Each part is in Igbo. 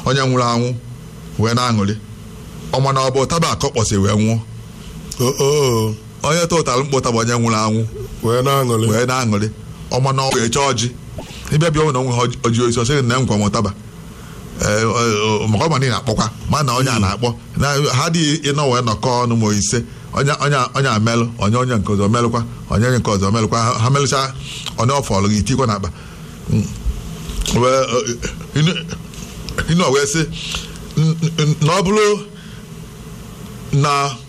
onye nwụrụ anwụ wee na-aṅụrị ọma na ọ bụ ụtaba ka ọ kpọsị wee nwụọ oo onye tụtara mkpụ ụtaba onye nwụrụ anwụ wee na-aṅụrị wee na-aṅụrị ọma na ọ wee chọọ ọjị ịbịa bịa na onwe ha ọjị oisi ọsị na nkwa m ụtaba Ee, ọ- ọ- maka ọma niile akpọkwa ma na onye a na-akpọ na ha dị ịnọ wee nọkọ ọnụ ma ise onye onye onye amelụ onye onye nke ọzọ melụkwa onye onye nke ọzọ melụkwa Ha- ha melụcha onye ọfọlụ gị tikwa n'akpa Mm. wee ọ, ịnụ- ịnụ wee sị "N- n- na ọ bụrụ na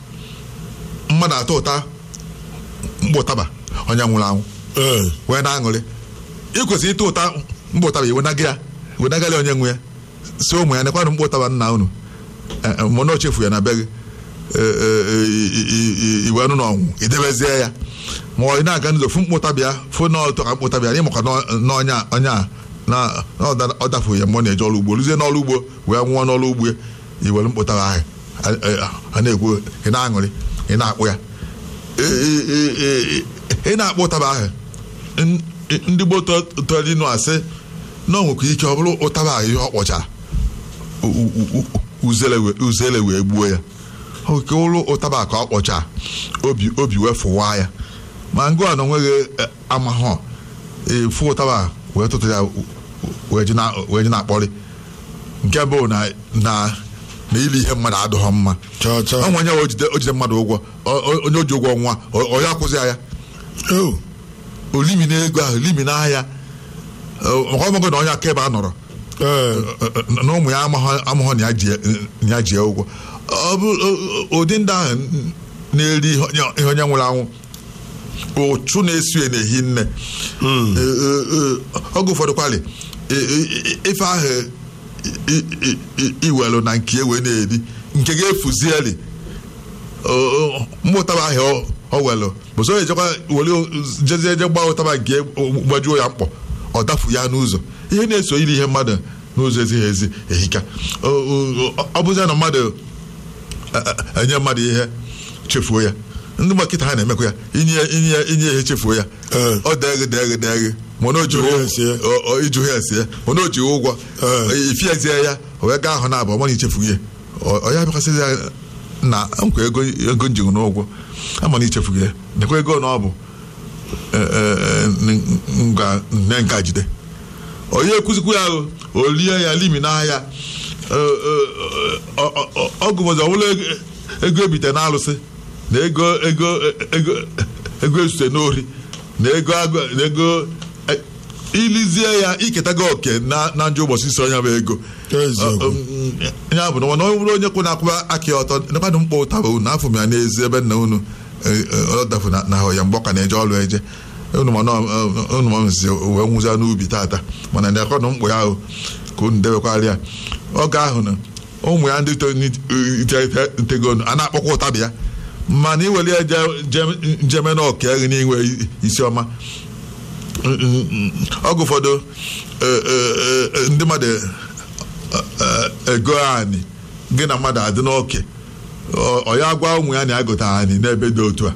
mmadụ atọ ụta mkpụ ụtaba onye nwụrụ anwụ ee wee na-aṅụrị ị kwesịrị ịta ụta mkpụ ụtaba iwenaga ya wenagala onye nwe ya si ụmụ ya nekwanụ mkpụ ụtaba nna unu Eh, eh, mana o chefu ya na be gị Eh, eh, eh, i- i- i- iwe nụ n'ọnwụ idebezie ya ma ọ ị na-aga n'ụzọ fụ mkpụ ụtaba ya fụ na ọtọ ka mkpụ ụtaba ya na ịmakwa na onye a onye a na na ọ da- ọ dafu ya mgbe ọ na-eje ọrụ ugbo ruzie n'ọrụ ugbo wee nwụọ n'ọrụ ugbo ya iwere mkpụ ụtaba ahụ a- a a na-ekwu ị na-aṅụrị ị na-akpụ ya Ị- ị- ị- ị- ị na-akpụ ụtaba ahụ n- ndị gboo tọrọ inu asị na o nwekwa ike ọ bụrụ ụtaba ahụ ihe ọ kpọchara u- u- u- uzele wee- uzele wee gbuo ya oke ụlụ ụtaba ka ọ kpọcha obi obi wee fụwa ya ma ngụ a na onweghị eh, amahọ efu ụtaba wee tụtụ ya wee ji na- wee ji na-akpọrị nke bụ na na na ili ihe mmadụ adịghọ mma chọọ chọọ ọ nwenye o jide o jide mmadụ ụgwọ ọ- ọ- onye o ji ụgwọ nwa ọ- ọ ya akwụzi ya oo olimi na ego ahụ limi n'ahịa Ọ- maka ọmụgụ na onye akaebe a nọrọ ee na ụmụ ya amaghọ amaghọ na ya ji- na ya ji ya ụgwọ ọ bụ ọ- ụdị ndị ahụ na-eri ihe onye- ihe onye nwụrụ anwụ ụchụ na-esu ya na-ehi nne Ee, ee, ee, oge ụfọdụ kwalị ee, ee, ife ahụ i- i- i- iwelu na nke wee na-eri nke ga-efuzieli mmụtaba ahụ ọ- ọ welụ bụsọ onye ejekwa were jezie eje gba ụtaba nke gbajuo ya mkpọ ọ dafu ya n'ụzọ ihe na-eso iri ihe mmadụ n'ụzọ ezighị ezi ehika O- o- o- ọ bụzie na mmadụ e- e- enye mmadụ ihe chefuo ya ndị gbakịta ha na-emekwa ya inye inye inye ihe chefuo ya Ee. ọ degị degị degị mana o ji Ijụ ya esi ya. iju ya esi ya mana o ji ụgwọ Ee. ifiezie ya o wee gaa ahụ na abụ mana ichefu ihe ọ ọ ya bịakwasịzi ya na nkwa ego ego njigụ n'ụgwọ ama na ichefu ya nekwa ego na ọ bụ e, e, e, nga nne nka jide onye ekuzikwu ya o, o lie ya limi n'ahịa ọgụ bụzi ọbụla ego- ego ebite n'alụsị na ego ego ego ego ezute n'ori na ego agụ- na ego e, ilizie ya iketago oke na na njọ ụbọchị isi onye bụ ego Eziokwu. ya bụ na ọ bụrụ onye kwụ na-akwụba aka ya ọtọ nekwanụ mkpọ ụtaba unu afọ m ya n'ezi ebe nna unu eh, eh, ọ dafu na na ahụ ya mgbe ọ ka na-eje ọrụ eje unu ma nọ- eh, unu ma nzi wee nwụza n'ubi tata mana nekwanụ mkpụ ya ahụ ka unu debekwara ya oge ahụ na ụmụ ya ndị tegonu a na-akpọkwa ụtabi ya mana iwere ya je- je- njeme na ọka eghị n'inwe isi ọma oge ụfọdụ eh, eh, eh, ndị mmadụ eh, ego anyị gị na mmadụ adị n'oke ọ ọ ya gwa ụmụ ya na ya gote anyị n'ebe dị otu a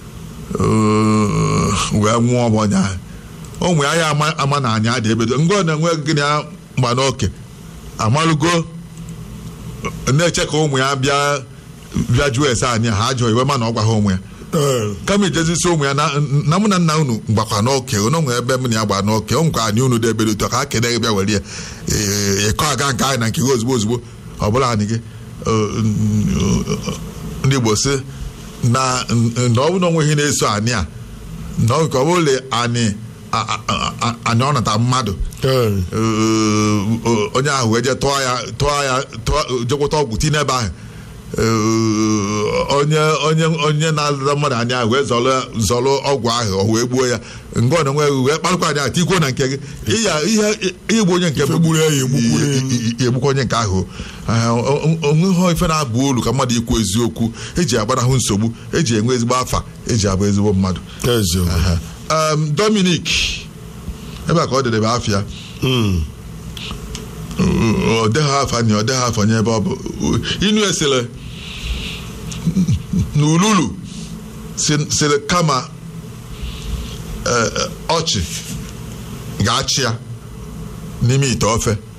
Eh, wee nwụọ m onye ahụ ụmụ ya ya ama ama na anyị adị ebe dị ngọ na-enwe gị na ya mgba n'oke amalụgo na-eche ka ụmụ ya bịa bịa jụọ ese anyị ha ajọ iwe ma na ọ gwa ha ụmụ ya ee kama ijezisi ụmụ ya na na mụ na nna unu gbakwa n'oke unu nwere ebe m na ya gba n'oke ọ nkwa anyị unu dị ebe dị otu a ka ha kene gị bịa were ya Ee, ịkọ aga nke anyị na nke gị ozugbo ozugbo ọ bụla anyị gị Ee, ndị Igbo sị na na ọ bụ na onwe ihe na-eso anyị a na ọ nke ọ bụla anyị a- a- a- anyị ọ nata mmadụ ee Ee, onye ahụ wee jee tụọ ya tụọ ya tụọ jekwụta ọgwụ tinye ebe ahụ Ee, onye onye onye na-alụta mmadụ anya ahụ wee zọrọ zọrọ ọgwụ ahụ o wee gbuo ya ngọ na onwe wee kparụkwa anya tikwuo na nke gị ịya ihe igbu onye nke Ife gburu ya, ya egbukwu ya. i- i- i- egbukwa onye nke ahụ onweghị ife na-abụ olu ka mmadụ ikwu eziokwu eji agbanahụ nsogbu eji enwe ezigbo afa eji abụ ezigbo mmadụ eziokwu Aha. Um, Dominic ebe a ka ọ dịrị afịa Mm. ọ dịghị afa nye ọ dịghị afọ nye ebe ọ bụ inu esere n'ululu si- sịrị kama eh, eh, ọchị ga-achị ya n'ime ite ofe